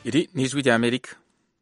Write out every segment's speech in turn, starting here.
Iri ni ijwi rya Amerika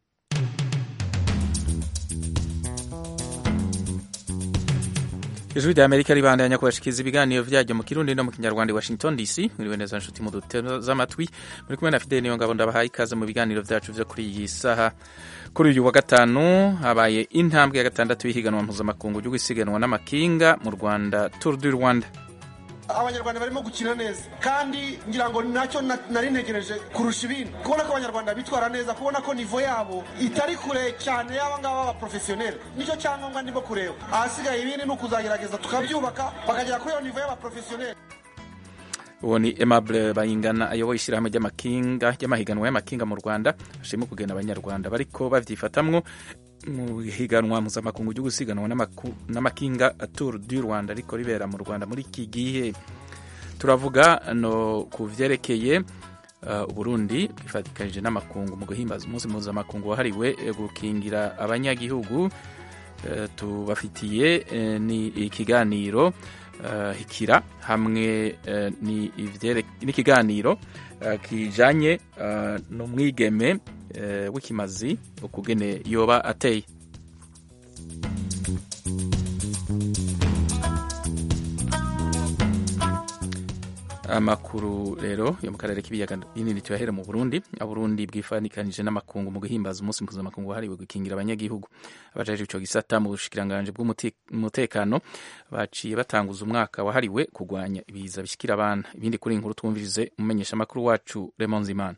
ijwi rya Amerika ribandanya kubashikiriza ibiganiro vyaryo mu kirundi no mu kinyarwanda i Washington DC mwiriwe neza nshuti mu duteze amatwi muri kumwe na Fidel Niyongabo ndabahaye ikaze mu biganiro vyacu vyo kuri iyi saha kuri uyu wa gatanu habaye intambwe ya gatandatu y'ihiganwa mpuzamakungu ryo gusiganwa n'amakinga mu Rwanda Tour du Rwanda abanyarwanda barimo gukina neza kandi ngira ngo nacyo nari ntegereje kurusha ibindi kubona ko abanyarwanda bitwara neza kubona ko nivo yabo itari kure cyane y'aba ngaba b'abaprofesiyoneri nicyo cyangombwa ndimo kureba ahasigaye ibindi ni ukuzagerageza tukabyubaka bakagera kuri iyo nivo y'abaprofesiyoneri uwo ni Aimable Bayingana ayoboye ishyirahamwe ry'amakinga ry'amahiganwa y'amakinga mu Rwanda ashima kugena abanyarwanda bariko bavyifatamwo mu higanwa mpuzamakungu ryo gusiganwa n'amakinga Tour du Rwanda ariko ribera mu Rwanda muri iki gihe turavuga no ku vyerekeye uh, Burundi bifatikanije n'amakungu mu guhimbaza umunsi mpuzamakungu wahariwe gukingira abanyagihugu uh, tubafitiye uh, ni ikiganiro Uh, hikira hamwe uh, n'ikiganiro uh, kijanye uh, n'umwigeme uh, w'ikimazi ukugene yoba ateye amakuru rero yo mu karere k'ibiyaga binini tuyahere mu Burundi aburundi bwifanikanije n'amakungu mu guhimbaza umunsi mpuzamakungu wahariwe gukingira abanyagihugu abajeje ico gisata mu bushikiranganje bw'umutekano baciye batanguza umwaka wahariwe kugwanya ibiza bishikira abana ibindi kuri inkuru twumvirize umumenyesha makuru wacu Raymond Zimana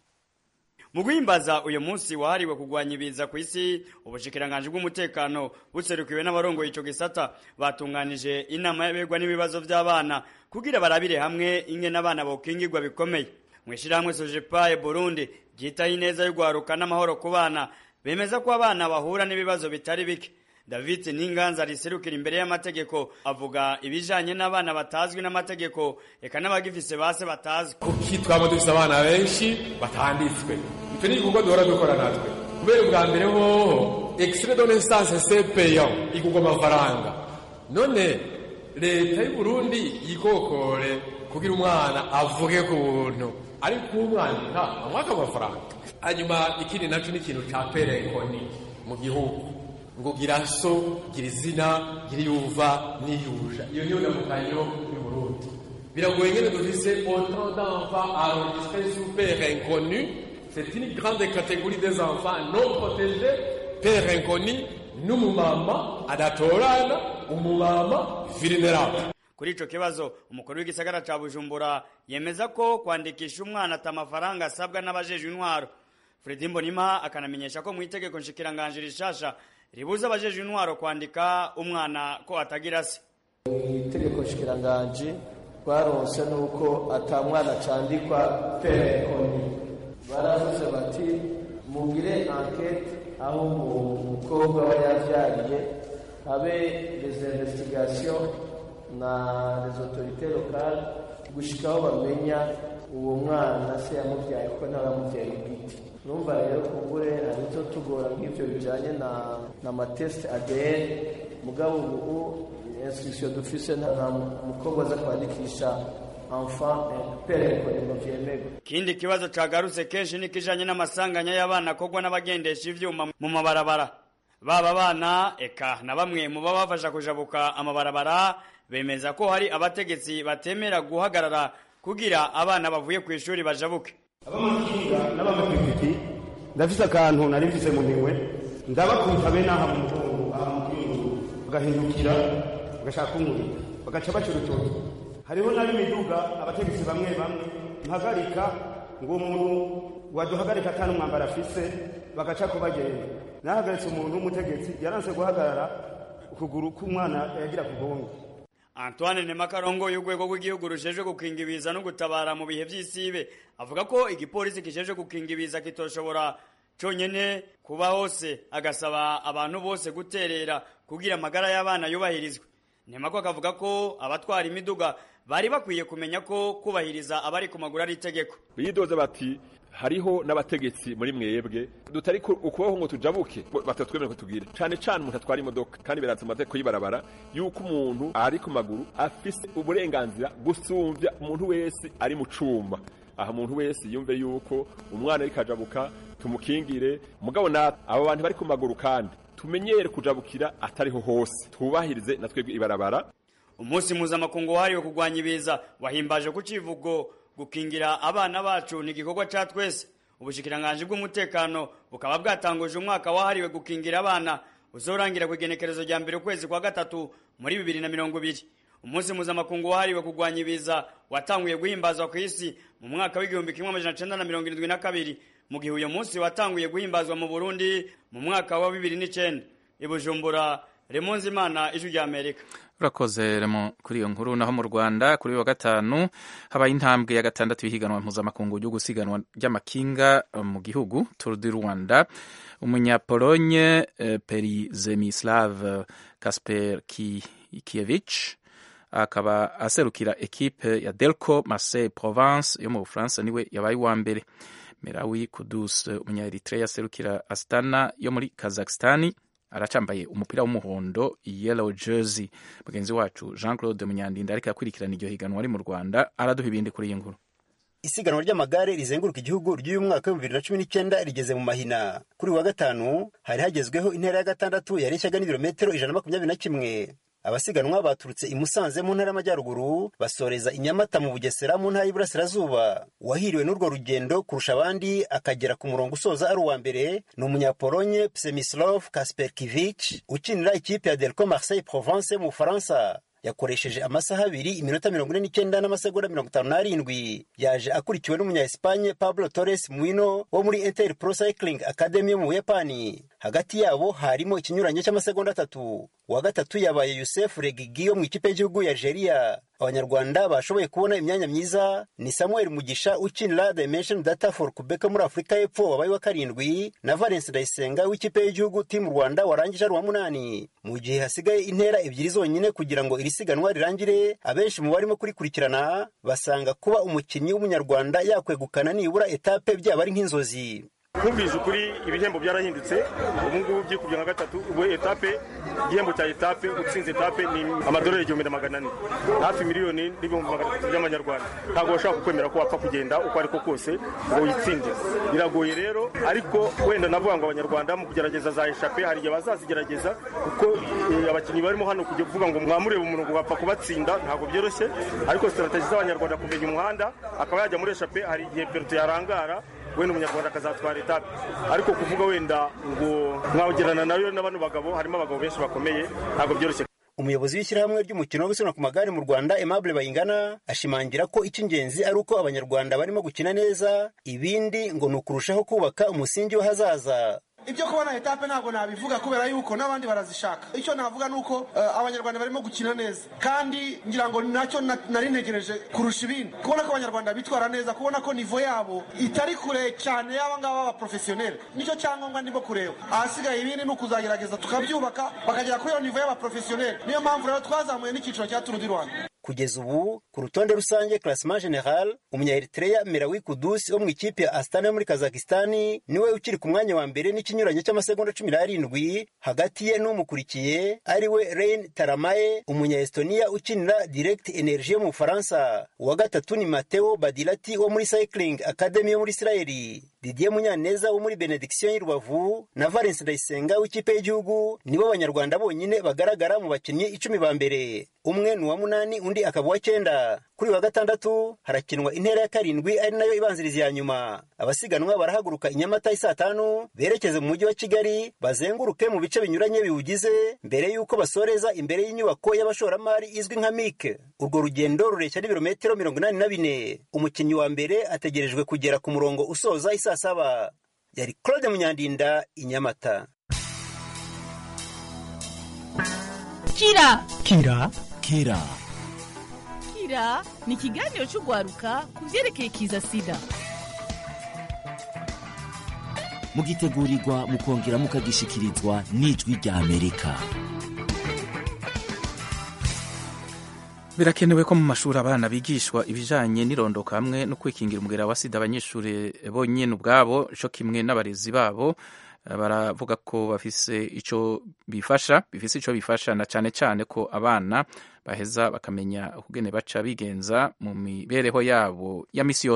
mu guhimbaza uyu munsi wahariwe kugwanya ibiza ku isi ubushikiranganje bw'umutekano buserukiwe n'abarongoye ico gisata batunganije inama y'abegwa n'ibibazo by'abana kugira barabire hamwe ingene abana bokingirwa bikomeye mwishirahamwe Sojepaye Burundi ryitaho ineza y'ugwaruka n'amahoro ku bana bemeza ko abana bahura n'ibibazo bitari bike David Ninganza riserukira imbere y'amategeko avuga ibijanye n'abana batazwi n'amategeko eka n'abagifise base batazwi kuki twaba dufise abana benshi batanditswe icyo ni igikorwa duhora dukora natwe kubera ubwa mbere hoho extrait de naissance c'est payant igurwa amafaranga none leta y'u Burundi yikokore kugira umwana avuge ku buntu ariko umwandika amwaka amafaranga hanyuma ikindi naco ni ikintu ca perekoni mu gihugu ngo gira so gira izina gira yuva niyuja iyo niyo ndamukanyo y'u Burundi biragoye ngene dufise autant d'enfants enregistrés sous père inconnu c'est une grande catégorie des enfants non protégés père inconnu n'umumama adatorana umumama vulnerable kuri ico kibazo umukuru w'igisagara ca Bujumbura yemeza ko kwandikisha umwana ata mafaranga asabwa n'abajejwe intwaro Fredy Mbonima akanamenyesha ko mu itegeko nshikiranganje rishasha ribuza abajejwe intwaro kwandika umwana ko atagira se itegeko nshikiranganje twaronse nuko ata mwana candikwa perekoni baravuze bati mugire enquete aho umukobwa we yavyariye habe les investigations na les autorités locales gushikaho bamenya uwo mwana se yamuvyaye ko ntaramuvyaye bwite numva rero kumbure hari icyo tugora nk'ivyo bijanye na na matest ADN mugabo ubu instruction dufise nta mukobwa aza kwandikisha enfant pere ngo vyemerwe kindi kibazo cagarutse kenshi ni kijanye n'amasanganya y'abana akogwa n'abagendesha ivyuma mu mabarabara baba abana eka na bamwe mu baba bafasha kujabuka amabarabara bemeza ko hari abategetsi batemera guhagarara kugira abana bavuye ku ishuri bajabuke abamakinga n'abamapikipiki ndafise akantu nari mfise mu minwe ndabakubita bene aha mu mugongo aha mu kwingu bagahindukira bagashaka kumurika bagaca baca urutoki hariho n'ab'imiduga abategetsi bamwe bamwe mpagarika ngo umuntu waduhagarika atari umwambaro afise bagaca ko bagenda nahagaritse umuntu w'umutegetsi yaranse guhagarara ukuguru k'umwana yagira ku gongo Antoine Nemakarongo y'urwego rw'igihugu rujejwe gukinga ibiza no gutabara mu bihe vy'isibe avuga ko igipolisi kijejwe gukinga ibiza kitoshobora conyene kuba hose agasaba abantu bose guterera kugira amagara y'abana yubahirizwe Nemako akavuga ko abatwara imiduga bari bakwiye kumenya ko kubahiriza abari ku maguru ari itegeko bidoze bati hariho n'abategetsi muri mwebwe tutari ukubaho ngo tujabuke batatwemera ko tugire cane cane umuntu atwara imodoka kandi biratse mu mategeko y'ibarabara yuko umuntu ari ku maguru afise uburenganzira gusumvya umuntu wese ari mu cuma aha umuntu wese yumve yuko umwana ariko ajabuka tumukingire mugabo natwe abo bantu bari ku maguru kandi tumenyere kujabukira atariho hose twubahirize na twebwe ibarabara umunsi mpuzamakungu wahariwe kurwanya ibiza wahimbaje ku civugo gukingira abana bacu ni igikorwa ca twese ubushikiranganji bw'umutekano bukaba bwatanguje umwaka wahariwe gukingira abana uzorangira ku igenekerezo rya mbere ukwezi kwa gatatu muri bibiri na mirongo ibiri umunsi mpuzamakungu wahariwe kurwanya ibiza watanguye guhimbazwa ku isi mu mwaka w'igihumbi kimwe amajana cenda na mirongo irindwi na kabiri mu gihe uyo munsi watanguye guhimbazwa mu burundi mu mwaka wa bibiri n'icenda i bujumbura remonzi imana ijwi rya amerika urakoze remo kuri iyo nkuru naho mu rwanda kuri wa gatanu habaye intambwe ya gatandatu y'ihiganwa mpuzamakungu ryo gusiganwa ry'amakinga mu gihugu tour du rwanda umunyapolonye eh, perizemislav kasper kievich akaba aserukira ekipe ya delco marseille provence yo mu bufaransa niwe yabaye uwa mbere merawi kudus umunyaeritrea aserukira astana yo muri kazakistani aracambaye umupira w'umuhondo yellow jersey mugenzi wacu jean claude munyandinda ariko akurikirana iryo higanwa ari mu rwanda araduha ibindi kuri iyi nkuru isiganwa ry'amagare rizenguruka igihugu ry'uyu mwaka w'ibihumbi bibiri na cumi n'icyenda rigeze mu mahina kuri wa gatanu hari hagezweho intera ya gatandatu yareshyaga n'ibirometero ijana na makumyabiri na kimwe abasiganwa baturutse i Musanze mu ntara y'amajyaruguru basoreza i Nyamata mu Bugesera mu ntara y'Iburasirazuba uwahiriwe n'urwo rugendo kurusha abandi akagera ku murongo usoza ari uwa mbere ni umunyapolonye Przemysław Kasperkiewicz ukinira ikipe ya Delco Marseille Provence mu Bufaransa yakoresheje amasaha abiri iminota mirongo ine n'icyenda n'amasegonda mirongo itanu n'arindwi yaje akurikiwe n'umunya-Espanye Pablo Torres Muino wo muri Inter Pro Cycling Academy yo mu Buyapani hagati yabo harimo ikinyuranyo cy'amasegonda atatu uwa gatatu yabaye Youssef Regigi wo mu ikipe y'igihugu ya Algeria abanyarwanda bashoboye kubona imyanya myiza ni Samuel Mugisha ukinira Dimension Data for Quebec muri Afurika y'Epfo wabaye wa karindwi na Valence Ndayisenga w'ikipe y'igihugu Team Rwanda warangije ari uwa munani mu gihe hasigaye intera ebyiri zonyine kugira ngo iri siganwa rirangire abenshi mu barimo kurikurikirana basanga kuba umukinnyi w'umunyarwanda yakwegukana nibura etape byaba ari nk'inzozi nkumvise ukuri ibihembo byarahindutse ubu ngubu byikubye nka gatatu ubu etape igihembo cya etape utsinze etape ni amadolari igihumbi na magana ane hafi miliyoni n'ibihumbi magana atatu by'amanyarwanda ntabwo bashobora kukwemera ko wapfa kugenda uko ariko kose ngo witsinde biragoye rero ariko wenda navuga ngo abanyarwanda mu kugerageza za eshape hari igihe bazazigerageza kuko abakinnyi barimo hano kujya kuvuga ngo mwamureba umuntu ngo bapfa kubatsinda ntabwo byoroshye ariko sitarategi z'abanyarwanda kumenya umuhanda akaba yajya muri eshape hari igihe peruto yarangara wenda umunyarwanda akazatwara etape ariko kuvuga wenda ngo mwagerana nayo na bano bagabo harimo abagabo benshi bakomeye ntabwo byoroshye umuyobozi w'ishyirahamwe ry'umukino wo gusiganwa ku magare mu rwanda aimable bayingana ashimangira ko icy'ingenzi ari uko abanyarwanda barimo gukina neza ibindi ngo ni ukurushaho kubaka umusingi w'ahazaza ibyo kubona etape ntabwo nabivuga kubera yuko n'abandi barazishaka icyo navuga ni uko uh, abanyarwanda barimo gukina neza kandi ngira ngo nacyo nari ntegereje kurusha ibindi kubona ko abanyarwanda bitwara neza kubona ko nivo yabo itari kure cyane y'aba ngaba b'abaprofesiyoneri nicyo cyangombwa ndimo kureba ahasigaye ibindi ni ukuzagerageza tukabyubaka bakagera kuri iyo nivo y'abaprofesiyoneri niyo mpamvu rero twazamuye n'icyiciro cya turu di rwanda kugeza ubu ku rutonde rusange classement general umunya-eritrea merawi kudusi wo mu ikipe ya astana yo muri kazakistani niwe ukiri ku mwanya wa mbere n'ikinyuranyo cy'amasegonda cumi n'arindwi hagati ye n'umukurikiye ari we rein taramaye umunya-estonia ukinira direct energie yo mu bufaransa uwa gatatu ni mateo badilati wo muri cycling academy yo muri isirayeli didier munyaneza wo muri benediction y'i rubavu na valence ndayisenga w'ikipe y'igihugu nibo banyarwanda bonyine bagaragara mu bakinnyi icumi ba mbere umwe ni uwa munani undi akaba uwa cyenda kuri wa gatandatu harakinwa intera ya karindwi ari nayo ibanziriza iya nyuma abasiganwa barahaguruka i nyamata saa tanu berekeze mu mujyi wa kigali bazenguruke mu bice binyuranye biwugize mbere y'uko basoreza imbere y'inyubako y'abashoramari izwi nka mike urwo rugendo rureshya n'ibirometero mirongo inani na bine umukinnyi wa mbere ategerejwe kugera ku murongo usoza isaa saba yari claude munyandinda i nyamata kira kira kira kira ni ikiganiro cy'urwaruka ku byerekeye kiza sida mugitegurirwa mukongera mukagishikirizwa n'ijwi rya amerika birakenewe ko mu mashuri abana bigishwa ibijanye n'irondoka hamwe no kwikingira umugera wa sida abanyeshuri bonyine ubwabo co kimwe n'abarezi babo baravuga ko bafise ico bifasha bifise ico bifasha na cane cane ko abana baheza bakamenya ukugene baca bigenza mu mibereho yabo ya misi yose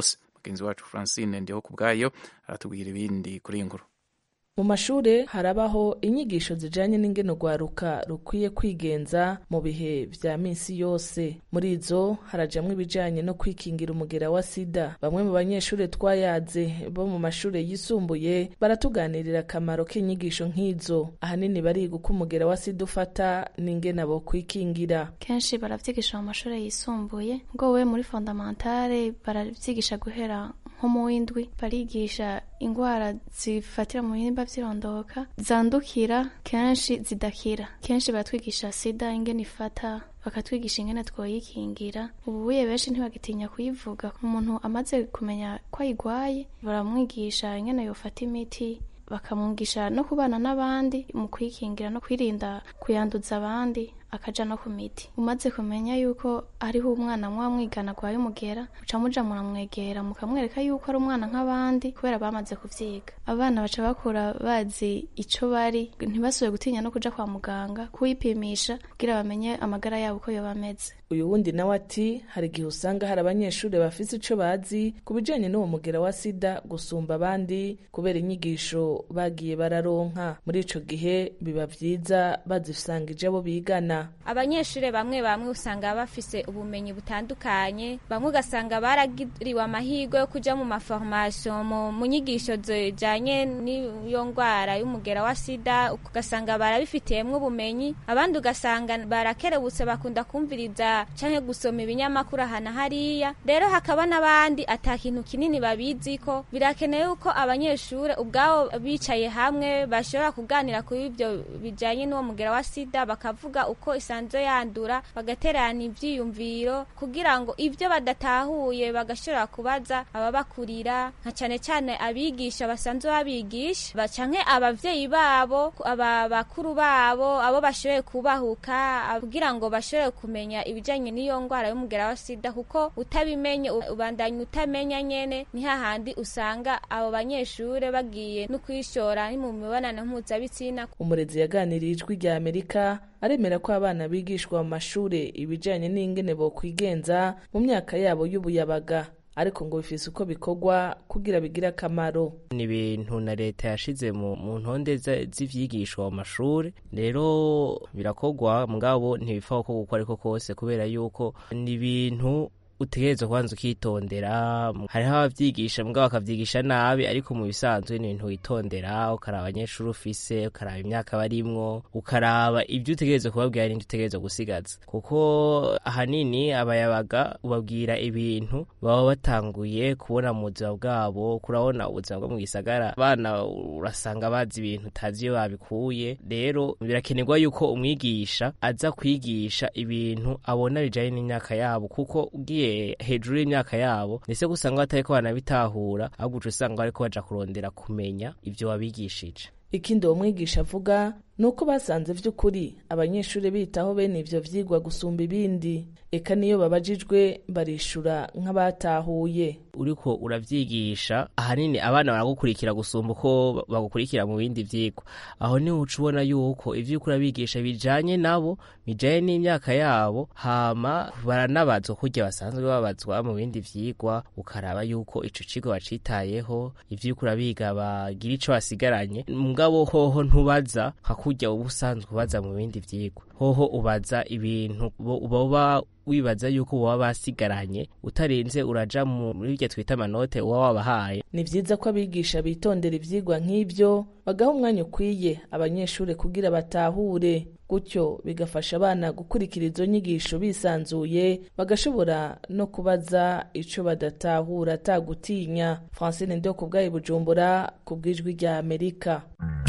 mugenzi wacu francine ndiho ku bwayo aratubwira ibindi kuri iyi nkuru mu mashure harabaho inyigisho zijanye n'ingene urwaruka rukwiye kwigenza mu bihe vya minsi yose muri izo harajamwo ibijanye no kwikingira umugera wa sida bamwe mu banyeshure twayaze bo mu mashure yisumbuye baratuganirira akamaro k'inyigisho nk'izo ahanini bariga uko umugera wa sida ufata n'ingene abo kwikingira kenshi baravyigisha mu mashure yisumbuye ngo we muri fondamentale baravyigisha guhera nko mu w'indwi barigisha ingwara zifatira mu bihimba vy'irondoka zandukira kenshi zidakira kenshi baratwigisha sida ingene ifata bakatwigisha ingene twoyikingira ubuye benshi ntibagitinya kuyivuga umuntu amaze kumenya ko ayigwaye baramwigisha ingene yofata imiti bakamwigisha no kubana n'abandi mu kwikingira no kwirinda kuyanduza abandi akaja no ku miti umaze kumenya yuko hariho umwana muba mwigana agwaye umugera muca muja muramwegera mukamwereka yuko ari umwana nk'abandi kubera bamaze kuvyiga abana baca bakura bazi ico bari ntibasubire gutinya no kuja kwa muganga kuyipimisha kugira bamenye amagara yabo uko yoba ameze uyu wundi nawe ati hari igihe usanga hari abanyeshuri bafise ico bazi ku bijanye n'uwo mugera wa sida gusumba abandi kubera inyigisho bagiye bararonka muri ico gihe biba vyiza bazisangije abo bigana abanyeshuri bamwe bamwe usanga bafise ubumenyi butandukanye bamwe ugasanga baragiriwe amahirwe yo kuja mu maformation mu nyigisho zijanye n'iyo ngwara y'umugera wa sida ugasanga barabifitiyemwo ubumenyi abandi ugasanga barakerebutse bakunda kumviriza canke gusoma ibinyamakuru ahana hariya rero hakaba n'abandi ata kintu kinini babiziko birakeneye yuko abanyeshuri ubwabo bicaye hamwe bashobora kuganira kuri ivyo bijanye n'uwo mugera wa sida bakavuga uko isanzwe yandura bagaterana ivyiyumviro kugira ngo ivyo badatahuye bagashobora kubaza ababakurira nka cane cane abigisha basanzwe babigisha bacanke abavyeyi babo aba bakuru babo abo bashoboye kubahuka kugira ngo bashobore kumenya ibijanye n'iyo ngwara y'umugera wa sida kuko utabimenye ubandanya utamenya nyene ni hahandi usanga abo banyeshure bagiye no kwishora ni mu mibonano mpuzabitsina umurezi yaganiriye ijwi rya amerika aremera ko abana bigishwa mu mashure ibijanye n'ingene bokwigenza mu myaka yabo y'ubuyabaga ariko ngo bifise uko bikorwa kugira bigire akamaro ni ibintu na leta yashize mu ntonde z'ivyigishwa mu mashuri rero birakorwa mugabo ntibipfa ko gukora ariko kose kubera yuko ni ibintu utegerezwa kubanza ukitondera hariho abavyigisha mugabo bakavyigisha nabi ariko mu bisanzwe ni ibintu witondera ukaraba abanyeshuri ufise ukaraba imyaka barimwo ukaraba ibyo utegerezwa kubabwira n'ibyo utegerezwa gusigaza kuko ahanini abayabaga ubabwira ibintu baba batanguye kubona mu buzima bwabo kurabona ubuzima bwo mu gisagara abana urasanga bazi ibintu utazi iyo babikuye rero birakenerwa yuko umwigisha aza kwigisha ibintu abona bijanye n'imyaka yabo kuko ugiye hejuru y'imyaka yabo ndetse gusanga batariko banabitahura ahubwo uca usanga bariko baja kurondera kumenya ivyo wabigishije ikindi uwo mwigisha avuga ni uko basanze vy'ukuri abanyeshuri bitaho bene ivyo vyigwa gusumba ibindi eka niyo babajijwe barishura nk'abatahuye uriko uravyigisha ahanini abana baragukurikira gusumba uko bagukurikira mu bindi vyigwa aho niho uca ubona yuko ivyo uriko urabigisha bijanye nabo bijanye n'imyaka yabo hama baranabazwa kurya basanzwe babazwa mu bindi vyigwa ukaraba yuko ico kigo bacitayeho ivyo uriko urabiga bagira ico basigaranye mugabo hoho ntubaza nka kurya uba usanzwe ubaza mu bindi vyigwa hoho ubaza ibintu boba wibaza yuko baba basigaranye utarenze uraja muri iryo twita amanote uba wabahaye ni vyiza ko abigisha bitondera ivyigwa nk'ivyo bagaha umwanya ukwiye abanyeshuri kugira batahure gutyo bigafasha abana gukurikira izo nyigisho bisanzuye bagashobora no kubaza ico badatahura atagutinya francine ndio ku bwayi bujumbura ku bw'ijwi rya amerika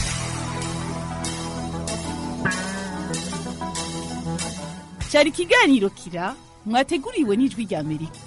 cyari ikiganiro kira mwateguriwe n'ijwi rya amerika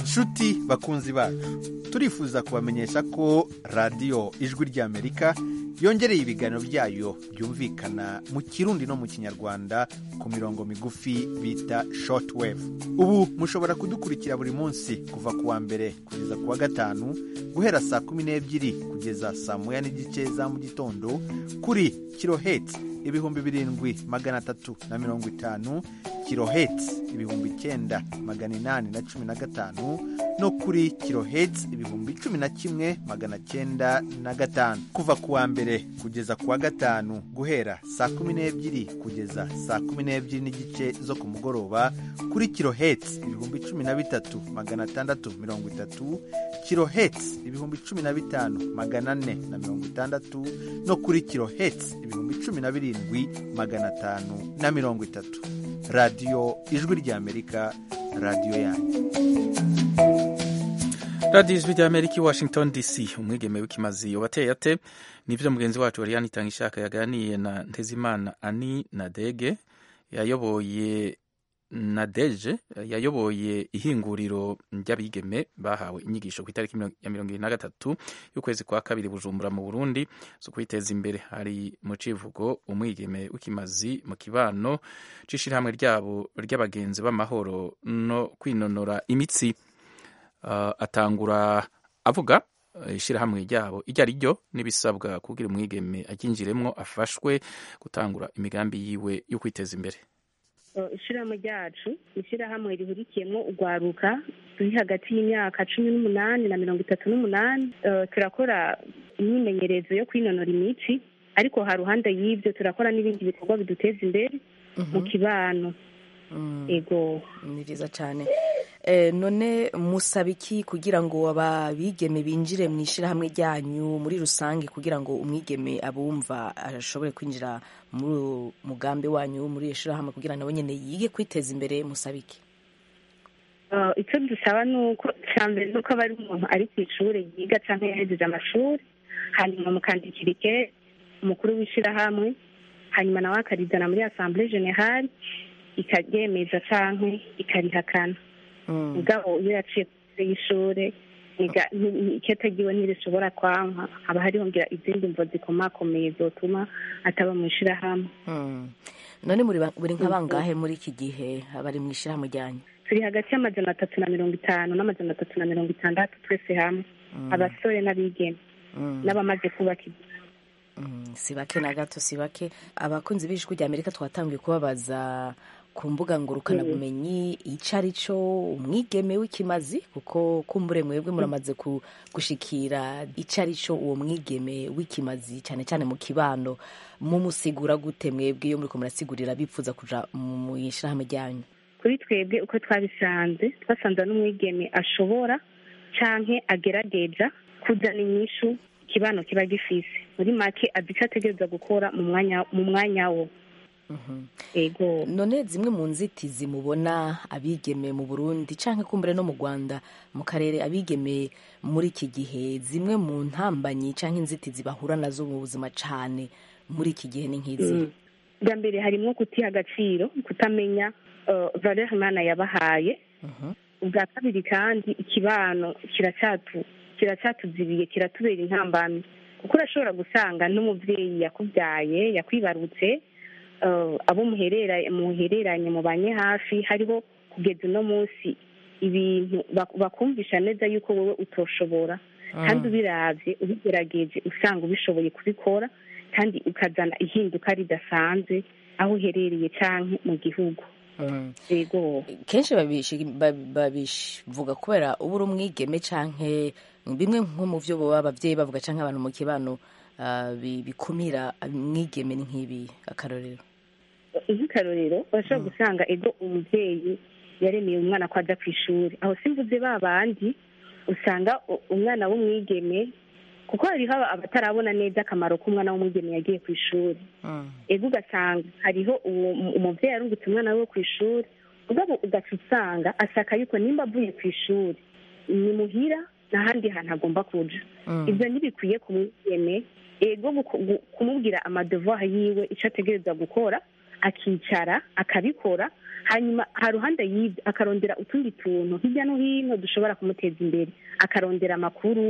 nshuti bakunzi bacu turifuza kubamenyesha ko radiyo ijwi ry'amerika yongereye ibiganiro byayo byumvikana mu kirundi no mu kinyarwanda ku mirongo migufi bita shortwave ubu mushobora kudukurikira buri munsi kuva ku wa mbere kugeza ku wa gatanu guhera saa kumi n'ebyiri kugeza saa moya n'igice za mu gitondo kuri kiloheti ibihumbi birindwi magana atatu na mirongo itanu kiloheti ibihumbi icyenda magana inani na cumi na gatanu no kuri kiloheti ibihumbi cumi na kimwe magana cyenda na gatanu kuva ku wa mbere kugeza ku wa gatanu guhera saa kumi n'ebyiri kugeza saa kumi n'ebyiri n'igice zo ku mugoroba kuri kiloheti ibihumbi cumi na bitatu magana atandatu mirongo itatu kiloheti ibihumbi cumi na bitanu magana ane na mirongo itandatu no kuri kiloheti ibihumbi cumi na birindwi magana atanu na mirongo itatu radiyo ijwi ry'amerika radiyo yanyu radiyo ijwi ry'amerika i washington dc umwigeme w'ikimazi wateye ate nibyo mugenzi wacu wari yanitanga ishaka yaganiye na ntezimana ani nadege yayoboye nadeje yayoboye ihinguriro ry'abigeme bahawe inyigisho ku itariki ya mirongo irindwi na gatatu y'ukwezi kwa kabiri bujumbura mu burundi zo kwiteza imbere hari mu civugo umwigeme w'ikimazi mu kibano c'ishirahamwe ryabo ry'abagenzi b'amahoro no kwinonora imitsi uh, atangura avuga ishyirahamwe ryabo iryo ari ryo n'ibisabwa kugira umwigeme aryinjiremwo afashwe gutangura imigambi yiwe yo kwiteza imbere ishyirahamwe ryacu ni ishyirahamwe rihurikiyemo urwaruka ruri hagati y'imyaka cumi n'umunani na mirongo itatu n'umunani turakora imyimenyerezo yo kwinonora imitsi ariko ha ruhande y'ibyo turakora n'ibindi bikorwa biduteza imbere mu kibano ego ni byiza cyane none musaba iki kugira ngo ababigeme binjire mu ishyirahamwe ryanyu muri rusange kugira ngo umwigeme abumva ashobore kwinjira muri mugambi wanyu muri iyo shyirahamwe kugira nawe nyine yige kwiteza imbere musaba iki icyo dusaba ni uko cya mbere ni uko aba ari umuntu ari ku ishuri yiga cyangwa yahejeje amashuri hanyuma mukandikira ike umukuru w'ishyirahamwe hanyuma nawe akarizana muri asambure generale ikaryemeza cyangwa ikarihakana mugabo iyo yaciye kure y'ishuri iketagiwe ntirishobora kwanka haba hariho ngira izindi mvo zikomakomeye zotuma ataba mu ishyirahamwe none buri nka bangahe muri iki gihe bari mu ishyirahamwe ryanyu turi hagati y'amajana atatu na mirongo itanu n'amajana atatu na mirongo itandatu twese hamwe abasore n'abigeme n'abamaze kubaka si bake na gato si bake abakunzi b'ijwi rya amerika twatangiye kubabaza ku mbuga ngurukanabumenyi icyo ari cyo umwigeme w'ikimazi kuko kumbure mwebwe muramaze gushikira icyo ari cyo uwo mwigeme w'ikimazi cyane cyane mu kibano mumusigura gute mwebwe iyo muri murasigurira bipfuza kuja mu ishyirahamwe ryanyu kuri twebwe uko twabisanze twasanze n'umwigeme ashobora canke agerageja kuzana inyishu ikibano kiba gifise muri make azi icyo ategereza gukora mu mwanya mu mwanya wo ego none zimwe mu nzitizi mubona abigeme mu burundi cyangwa kumbure no mu rwanda mu karere abigeme muri iki gihe zimwe mu ntambanyi cyangwa inzitizi bahura nazo mu buzima cyane muri iki gihe ni nk'izi bwa mbere harimo kutiha agaciro kutamenya valeur imana yabahaye ubwa kabiri kandi ikibano kiracyatuzibiye kiratubera intambamyi kuko urashobora gusanga n'umubyeyi yakubyaye yakwibarutse abo muhereranye mubanye hafi hariho kugeza uno munsi ibintu bakumvisha neza yuko wowe utoshobora kandi ubirabye ubigerageje usanga ubishoboye kubikora kandi ukazana ihinduka ridasanzwe aho uherereye cyangwa mu gihugu kenshi babivuga kubera uba uri umwigeme cyangwa bimwe nko mu byo baba ababyeyi bavuga cyangwa abantu mu kibano bikumira mwigeme ni nk'ibi akarorero nk'akarorero urashobora gusanga ego umubyeyi yaremeye umwana ko ajya ku ishuri aho simvuze ba bandi usanga umwana w'umwigeme kuko hariho abatarabona neza akamaro k'umwana w'umwigeme yagiye ku ishuri ego ugasanga hariho umubyeyi arungutse umwana we ku ishuri ubwo ugaca usanga asaka yuko nimba avuye ku ishuri ni muhira n'ahandi hantu agomba kuja ibyo ntibikwiye ku mwigeme ego kumubwira amadevoir yiwe icyo ategereza gukora akicara akabikora hanyuma haruhande y'ibyo akarondera utundi tuntu hirya no hino dushobora kumuteza imbere akarondera amakuru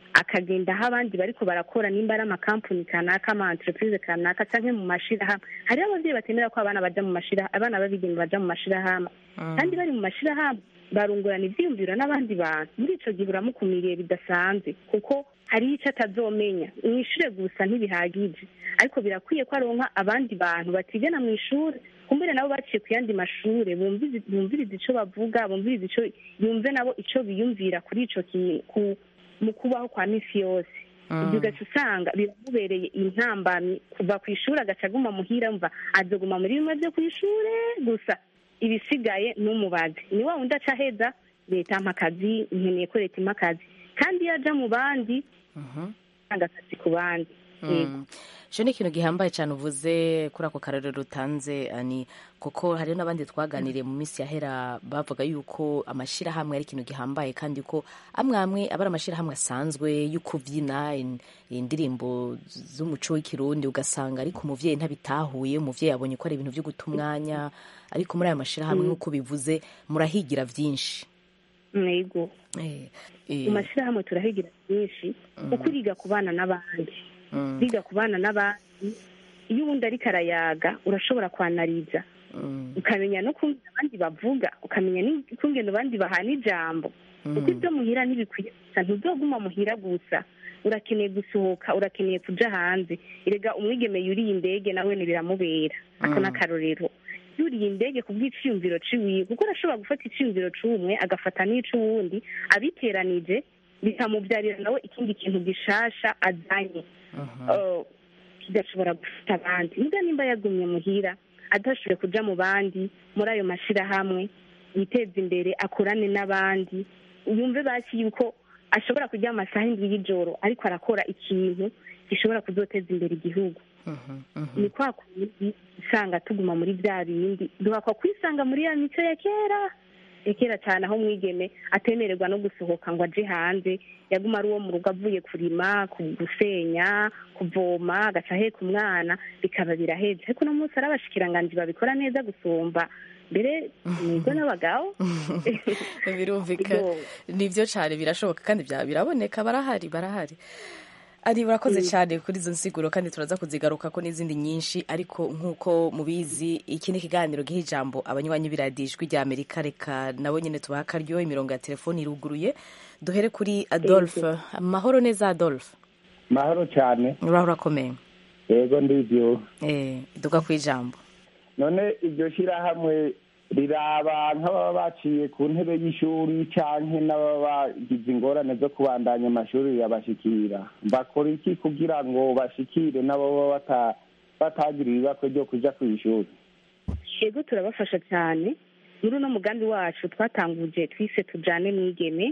akagenda aho abandi bariko barakora nimba ari amakampuni kanaka ama entreprise kanaka canke mu mashirahamwe hariho abavyeyi batemera ko abana baja mu mashira abana b'abigeme baja mu mashirahamwe kandi bari mu mashirahamwe barungurana ivyiyumviro n'abandi bantu muri ico gihe uramukumiriye bidasanzwe kuko hariho ico atazomenya mw'ishure gusa ntibihagije ariko birakwiye ko aronka abandi bantu batigana mw'ishure kumbere nabo baciye ku yandi mashure bumvize- bumviriza ico bavuga bumviriza ico yumve nabo ico biyumvira kuri ico kintu ku- mu kubaho kwa misi yose ibyo ugaca usanga biramubereye intambamyi kuva ku ishuri agaca aguma muhira mva azoguma muri bimwe byo ku ishure gusa ibisigaye n'umubazi ni wa wundi aca aheza leta ampa akazi nkeneye ko leta impa akazi kandi iyo aja mu bandi atanga akazi ku bandi Yego. icyo ni ikintu gihambaye cyane uvuze kuri ako karere utanze ani kuko hariho n'abandi twaganiriye mu minsi yahera bavuga yuko amashyirahamwe ari ikintu gihambaye kandi ko amwe amwe aba ari amashyirahamwe asanzwe yo kubyina in- indirimbo z'umuco w'ikirundi ugasanga ariko umuvyeyi ntabitahuye umuvyeyi abonye ko ari ibintu byo guta umwanya ariko muri aya mashyirahamwe Mm. nk'uko bivuze murahigira byinshi Yego. mu mashyirahamwe turahigira byinshi kuko uriga kubana n'abandi uriga kubana n'abandi iyo ubundi ariko arayaga urashobora kwanariza ukamenya no kumva abandi bavuga ukamenya n'ukungena abandi bahana ijambo kuko ibyo muhira ntibikwiye gusa ntuzoguma muhira gusa urakeneye gusohoka urakeneye kuja hanze erega umwigeme yuriye indege nawe biramubera ako Mm. n'akarorero yuriye indege ku bw'iciyumviro ciwiwe kuko arashobora gufata iciyumviro c'umwe agafata n'ic'uwundi abiteranije bikamubyarira nawe ikindi kintu gishasha azanye Eh, kigashobora gufata abandi niba nimba yagumye muhira adashoboye kuja mu bandi muri ayo mashirahamwe yiteza imbere akorane n'abandi yumve basi yuko ashobora kujya amasaha indwi y'ijoro ariko arakora ikintu gishobora kuzoteza imbere igihugu ni kwa kundi usanga tuguma muri bya bindi duhakwa kwisanga muri ya mico ya kera ya kera cyane aho mwigeme atemererwa no gusohoka ngo aje hanze yaguma ari uwo mu rugo avuye kurima ku- gusenya kuvoma agaca aheka umwana bikaba biraheze ariko uno munsi ari abashikiranganji babikora neza gusumba mbere nibwo n'abagabo birumvikana nibyo cyane birashoboka kandi bya- biraboneka barahari barahari ari urakoze cyane kuri izo nsiguro kandi turaza kuzigaruka ko n'izindi nyinshi ariko nk'uko mubizi iki ni ikiganiro giha ijambo abanywanyi b'iradijwi rya amerika reka nabo nyine tubaha akaryo imirongo ya telefoni iruguruye duhere kuri adolphe amahoro neza adolphe mahoro cyane uraho urakomeye yego ndibyo eh duga ku ijambo none iryo shyirahamwe riraba nk'ababa baciye ku ntebe y'ishuri canke n'ababa bagize ingorane zo kubandanya amashuri rirabashikira bakora iki kugira ngo bashikire n'ababa bata- batagira ibibakwe ryo kuja ku ishuri yego turabafasha cyane muri uno mugambi wacu twatanguje twise tujane mwigeme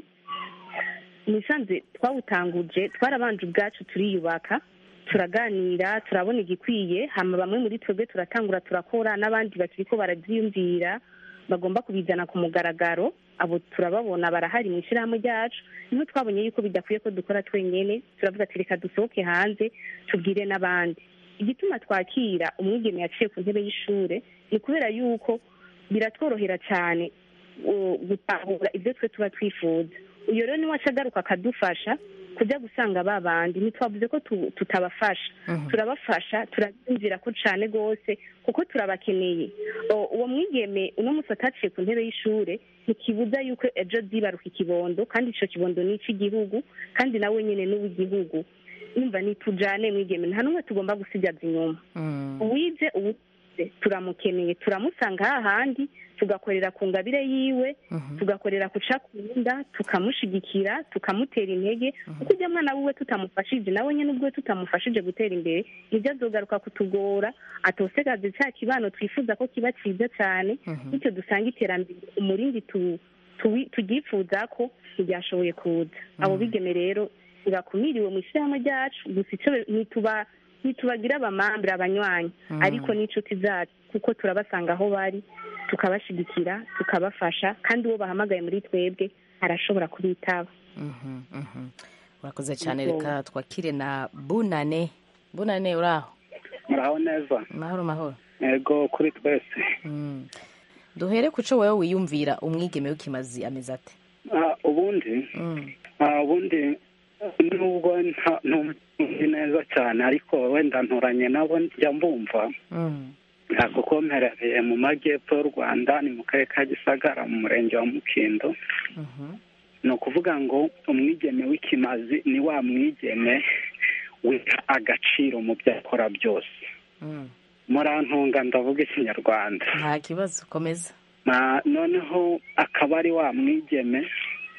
musanze twawutanguje twarabanje ubwacu turiyubaka turaganira turabona igikwiye hama bamwe muri twebwe turatangura turakora n'abandi bakiriko barabyiyumvira bagomba kubizana ku mugaragaro abo turababona barahari mu ishyirahamwe ryacu niho twabonye yuko bidakwiye ko dukora twenyene turavuga ati reka dusohoke hanze tubwire n'abandi igituma twakira umwigeme yaciye ku ntebe y'ishure ni kubera yuko biratworohera cyane uh, gutahura ibyo twe tuba twifuza uyo rero niwe aca agaruka akadufasha kujya gusanga ba bandi ntitwavuze ko tu- tutabafasha turabafasha turabyumvira ko cyane rwose kuko turabakeneye O- uwo mwigeme uno munsi ataciye ku ntebe y'ishure ntikibuza yuko ejo zibaruka ikibondo kandi ico kibondo ni icy'igihugu kandi nawe nyene n'uw'igihugu yumva nitujane mwigeme nta n'umwe tugomba gusigaza inyuma uwize uwize turamukeneye turamusanga hahandi tugakorera ku ngabire yiwe tugakorera ku cakunda tukamushigikira tukamutera intege kuko ujya mwana wiwe tutamufashije nawe nyine ubwo tutamufashije gutera imbere nibyo azogaruka kutugora atosegaze cya kibano twifuza ko kiba cyiza cyane bityo dusanga iterambere umurindi tu- tuwi- tugyifuza ko ntiryashoboye kuza abo bigeme rero birakumiriwe mu ishyirahamwe ryacu gusa icyo ntituba ntitubagira abamambure abanywanyi Mhm. ariko n'inshuti zacu kuko turabasanga aho bari tukabashigikira tukabafasha kandi uwo bahamagaye muri twebwe arashobora kubitaba Mhm, mhm. urakoze cyane Yego. reka twakire na bunane bunane uraho muraho neza mahoro mahoro yego kuri twese Mm. duhere ku cyo wowe wiyumvira umwigeme w'ikimazi ameze ate Ah, ubundi Mm. ah, ubundi nubwo nta- ntumva neza cyane ariko wenda nturanye nabo njya mbumva nta kuko mperereye mu majyepfo y'u rwanda ni mu karere ka gisagara mu murenge wa mukindo ni ukuvuga ngo umwigeme w'ikimazi ni wa mwigeme wiha agaciro mu byo akora byose murantunga ndavuga ikinyarwanda nta kibazo komeza Na- noneho akaba ari wa mwigeme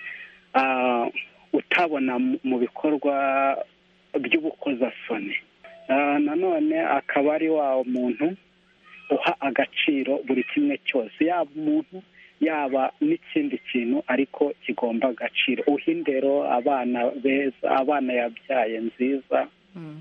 ah, utabona mu- mu bikorwa by'ubukozasoni Ah, nanone akaba ari wa muntu uha agaciro buri kimwe cyose yaba umuntu yaba n'ikindi kintu ariko kigomba agaciro uha indero abana beza abana yabyaye nziza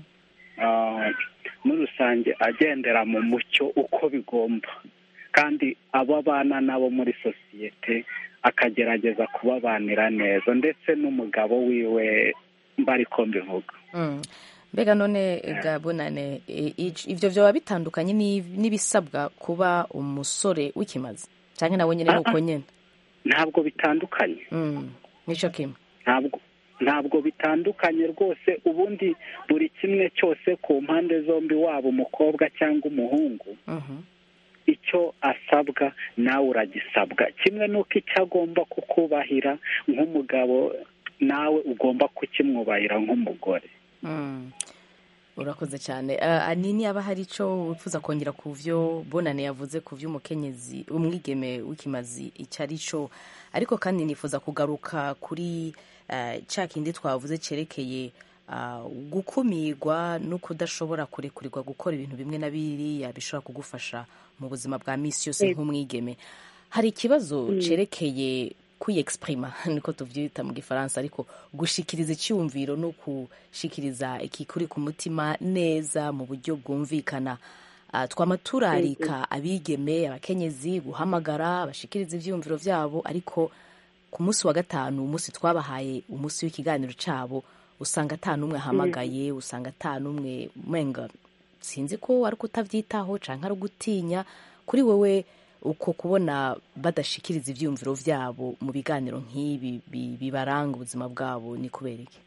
Ah, muri rusange agendera mu mucyo uko bigomba kandi abo abana nabo muri sosiyete akagerageza kubabanira neza ndetse n'umugabo wiwe mbariko mbivuga Mm. mbega none gabonane e, ic- ivyo vyoba bitandukanye n'i- n'ibisabwa kuba umusore w'ikimazi canke nawe nyene nuko nyene ntabwo bitandukanye Mm. nico kimwe ntabwo ntabwo bitandukanye rwose ubundi buri kimwe cyose ku mpande zombi waba umukobwa cyangwa umuhungu icyo asabwa nawe uragisabwa kimwe n'uko icyo agomba kukubahira nk'umugabo nawe ugomba kukimwubahira nk'umugore Mm. urakoze cyane uh, anini aba hari ico wifuza kongera ku vyo bonane yavuze ku vy'umukenyezi umwigeme w'ikimazi icyo ari cyo ariko kandi nifuza kugaruka kuri uh, ca kindi twavuze cerekeye uh, gukumirwa no kudashobora kurekurirwa gukora ibintu bimwe na biriya bishobora kugufasha mu buzima bwa misi yose Yego. nk'umwigeme hari ikibazo Mm. cerekeye kwiyexprima niko tuvyita mu gifaransa ariko gushikiriza icyumviro no gushikiriza ikikuri ku mutima neza mu buryo bwumvikana uh, twama turarika abigeme abakenyezi guhamagara bashikiriza ivyumviro vyabo ariko ku munsi wa gatanu umunsi twabahaye umunsi w'ikiganiro cabo usanga ata n'umwe ahamagaye usanga ata n'umwe menga sinzi ko ari kutavyitaho canke ari ugutinya kuri wewe uko kubona badashikiriza ivyumviro vyabo mu biganiro nk'ibi bi- bibaranga ubuzima bwabo ni kubera iki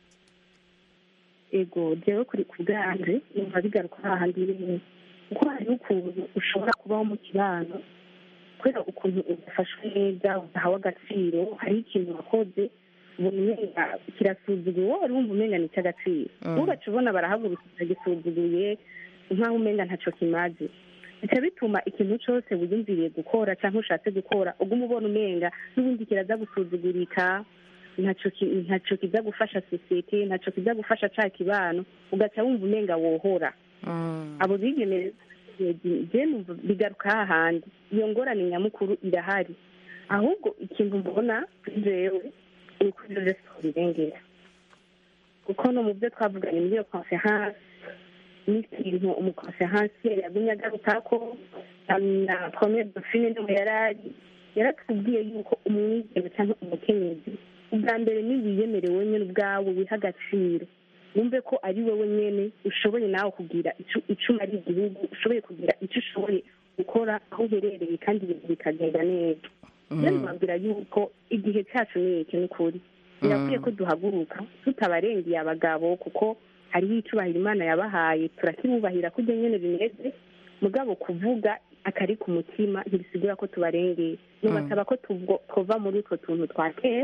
ego jewe kuri ku bwanje numva bigaruka hahandi rimwe kuko hariho ukuntu ushobora kubaho mu kibano kubera ukuntu udafashwe neza udahawe agaciro hariho ikintu wakoze ubona umenga kirasuzuguye wowe wari wumva umenga ni icy'agaciro Mm. ntugace ubona barahaguruka bagisuzuguye nk'aho umenga ntaco kimaze bica bituma ikintu cyose wiyumviriye gukora cyangwa ushatse gukora uguma ubona umenga n'ubundi kiraza gusuzugurika ntaco ki- ntaco kiza gufasha sosiyete ntaco kiza gufasha ca kibano ugaca wumva umenga wohora abo bigeme je numva bigaruka hahandi iyo ngorane nyamukuru irahari ahubwo ikintu mbona kuri jewe ni uko ivyo vyose twobirengera kuko no mu byo twavuganye muri iyo conference n'ikintu umukonferansiye yagumye agarukako na premier dauphine niwe yarari yaratubwiye yuko umwigeme cyangwa umukenyezi ubwa mbere ni wiyemerewe nyine ubwawe wiha agaciro wumve ko ari wowe nyene ushoboye nawe kugira ico ico umara igihugu ushoboye kugira icyo ushoboye gukora aho uherereye kandi ibintu bikagenda neza rero mbabwira yuko igihe cyacu ni iki ni ukuri birakwiye ko duhaguruka tutabarengeye abagabo kuko hariho icubahiro imana yabahaye turakibubahira kurya nyene bimeze mugabo kuvuga akari ku mutima ntibisigura ko tubarengeye nubasaba ko tubwo- twova muri utwo tuntu twa kera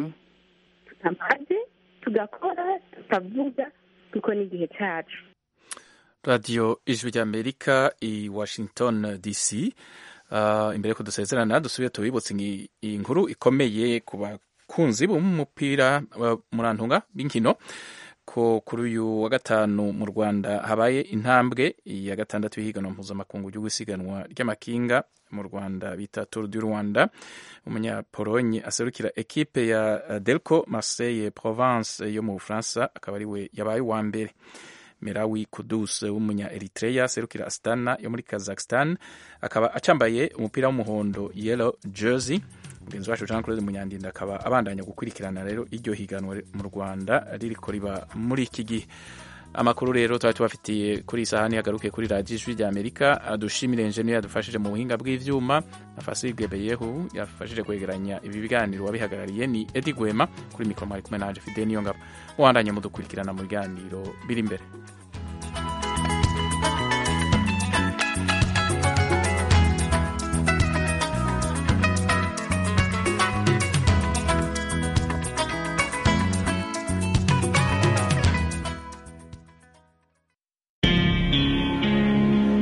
tutamaze tugakora tutavuga kuko ni igihe cyacu radiyo ijwi ry'amerika i washington dc Uh, imbere yuko dusezerana dusubiye tubibutse ngi- iyi nkuru ikomeye ku bakunzi b'umupira uh, murantunga b'inkino ko kuri uyu wa gatanu mu rwanda habaye intambwe ya gatandatu y'ihiganwa mpuzamakungu ry'ugusiganwa ry'amakinga mu rwanda bita tour du rwanda umunyapolonye aserukira ekipe ya uh, delco marseille provence yo mu bufaransa akaba ari we yabaye uwa mbere Merawi Kudus w'umunya Eritrea serukira Astana yo muri Kazakhstan akaba acambaye umupira w'umuhondo yellow jersey mugenzi wacu Jean Claude Munyandinda akaba abandanya gukurikirana rero iryo higanwa mu Rwanda ririko riba muri iki gihe amakuru rero tuba tubafitiye kuri iyi sahani hagaruke kuri radiyo ijwi rya amerika dushimire enjeniyeri yadufashije mu buhinga bw'ivyuma na fasige beyehu yafashije kwegeranya ibi biganiro wabihagarariye ni edi gwema kuri mikoro mwari kumwe nanje fide niyo ngabo muhandanye mudukurikirana mu biganiro biri imbere